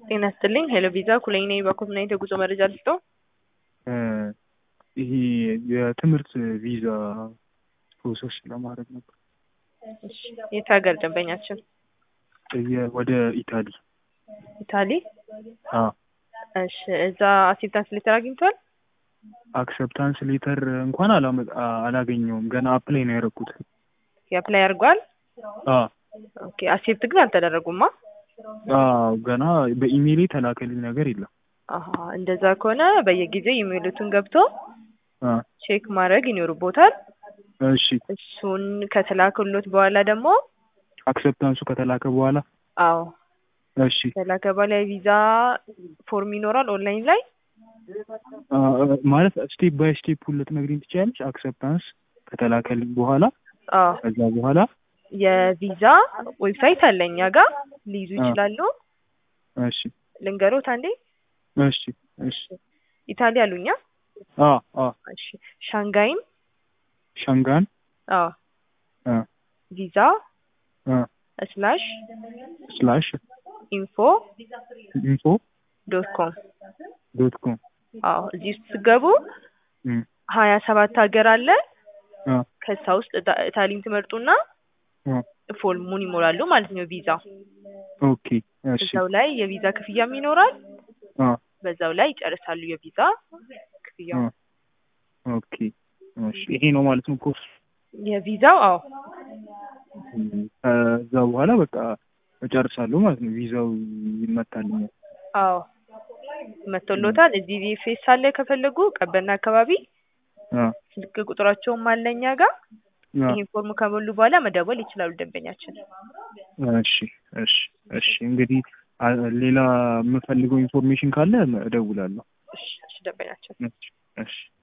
ጤና ይስጥልኝ ሄሎ ቪዛ ኩለኝ ነኝ። በኮምናይት የጉዞ መረጃ ልስጠው። ይሄ የትምህርት ቪዛ ፕሮሰስ ለማድረግ ነበር። እሺ፣ የት ሀገር ደንበኛችን? የ- ወደ ኢታሊ። ኢታሊ። አዎ እሺ፣ እዛ አክሴፕታንስ ሌተር አግኝቷል? አክሰፕታንስ ሌተር እንኳን አላመ- አ- አላገኘውም። ገና አፕላይ ነው ያደረኩት። የአፕላይ አድርጓል? አዎ ኦኬ። አክሴፕት ግን አልተደረጉማ? አዎ ገና በኢሜይል የተላከልኝ ነገር የለም። አሀ፣ እንደዛ ከሆነ በየጊዜው ኢሜይሉትን ገብቶ አ ቼክ ማድረግ ይኖርቦታል። እሺ እሱን ከተላከሎት በኋላ ደግሞ አክሰፕታንሱ ከተላከ በኋላ አዎ እሺ ከተላከ በኋላ የቪዛ ፎርም ይኖራል ኦንላይን ላይ አ፣ ማለት ስቴፕ ባይ ስቴፕ ልትነግሪኝ ትችያለሽ? አክሰፕታንስ ከተላከልኝ በኋላ አዎ ከዛ በኋላ የቪዛ ዌብሳይት አለ እኛ ጋር ሊይዙ አ። ይችላሉ። እሺ ልንገሮት አንዴ እሺ እሺ ኢታሊ አሉኛ። አ አ እሺ ሻንጋይን ሻንጋን አዎ አ ቪዛ አ ስላሽ ስላሽ ኢንፎ ኢንፎ ዶት ኮም ዶት ኮም አዎ እዚህ ውስጥ ስገቡ እም ሀያ ሰባት ሀገር አለ። አ ከዛ ውስጥ ኢታ- ኢታሊን ትመርጡና አ ፎርሙን ይሞላሉ ማለት ነው። ቪዛ ኦኬ እሺ እዛው ላይ የቪዛ ክፍያም ይኖራል። አ በዛው ላይ ይጨርሳሉ የቪዛ ክፍያው። አ ኦኬ እሺ ይሄ ነው ማለት ነው ኮርስ የቪዛው አዎ ከዛ በኋላ በቃ እጨርሳለሁ ማለት ነው። ቪዛው ይመታልኛል። አዎ መቶሎታል። እዚህ ቪኤፍኤስ አለ ከፈለጉ ቀበና አካባቢ አ ስልክ ቁጥራቸውም አለ እኛ ጋር። አ ይሄን ፎርም ከሞሉ በኋላ መደወል ይችላሉ ደንበኛችን። እሺ እሺ እሺ እንግዲህ አ- ሌላ የምፈልገው ኢንፎርሜሽን ካለ እደውላለሁ። እሺ እሺ ደንበኛችን እሺ እሺ